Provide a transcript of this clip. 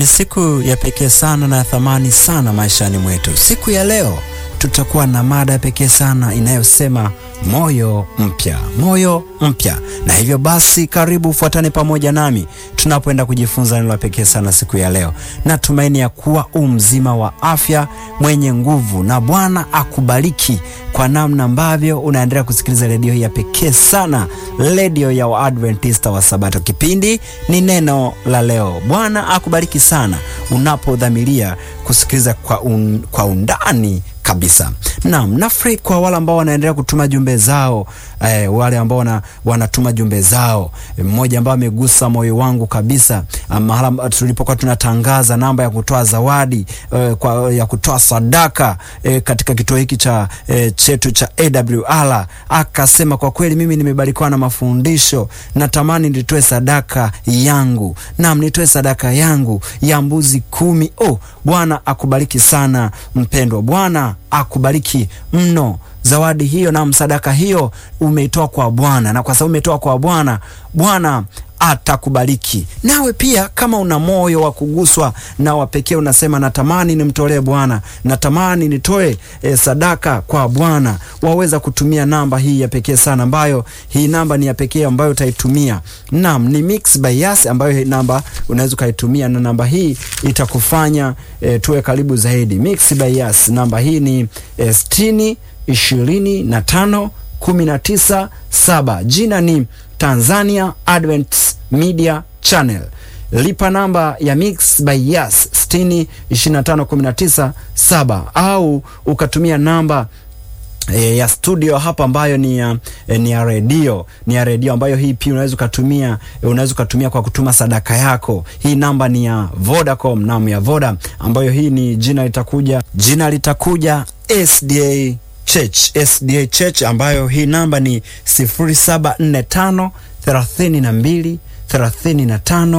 Ni siku ya pekee sana na ya thamani sana maishani mwetu. Siku ya leo tutakuwa na mada ya pekee sana inayosema moyo mpya, moyo mpya. Na hivyo basi, karibu ufuatane pamoja nami tunapoenda kujifunza neno la pekee sana siku ya leo. Natumaini ya kuwa u mzima wa afya, mwenye nguvu, na Bwana akubariki kwa namna ambavyo unaendelea kusikiliza redio hii ya pekee sana, redio ya Waadventista wa Sabato. Kipindi ni neno la leo. Bwana akubariki sana unapodhamiria kusikiliza kwa, un, kwa undani kabisa. Naam, nafurahi kwa wale ambao wanaendelea kutuma jumbe zao eh, wale ambao wana, wanatuma jumbe zao. Mmoja ambao amegusa moyo wangu kabisa, mahala tulipokuwa tunatangaza namba ya kutoa zawadi eh, kwa, ya kutoa sadaka eh, katika kituo hiki cha eh, chetu cha AWR, akasema kwa kweli mimi nimebarikiwa na mafundisho, natamani nitoe sadaka yangu. Naam, nitoe sadaka yangu ya mbuzi kumi. Oh, Bwana akubariki sana mpendwa, Bwana akubariki mno. Zawadi hiyo na msadaka hiyo umeitoa kwa Bwana, na kwa sababu umetoa kwa Bwana, Bwana atakubariki. Nawe pia kama una moyo wa kuguswa na wa pekee, unasema natamani nimtolee Bwana, natamani nitoe e, sadaka kwa Bwana, waweza kutumia namba hii ya pekee sana, ambayo hii namba ni ya pekee ambayo utaitumia. Naam, ni Mixx by Yas, ambayo hii namba unaweza ukaitumia, na namba hii itakufanya e, tuwe karibu zaidi. Mixx by Yas, namba hii ni e, sitini ishirini na tano kumi na tisa saba. Jina ni Tanzania Advent Media Channel. Lipa namba ya Mixx by Yas 60 25 19 7, au ukatumia namba E, ya studio hapa ambayo ni ya, e, ni ya redio ni ya redio ambayo hii pia unaweza ukatumia e, unaweza ukatumia kwa kutuma sadaka yako. Hii namba ni ya Vodacom, naam, ya Voda ambayo hii ni jina litakuja jina litakuja SDA Church, SDA Church ambayo hii namba ni 0745 32 35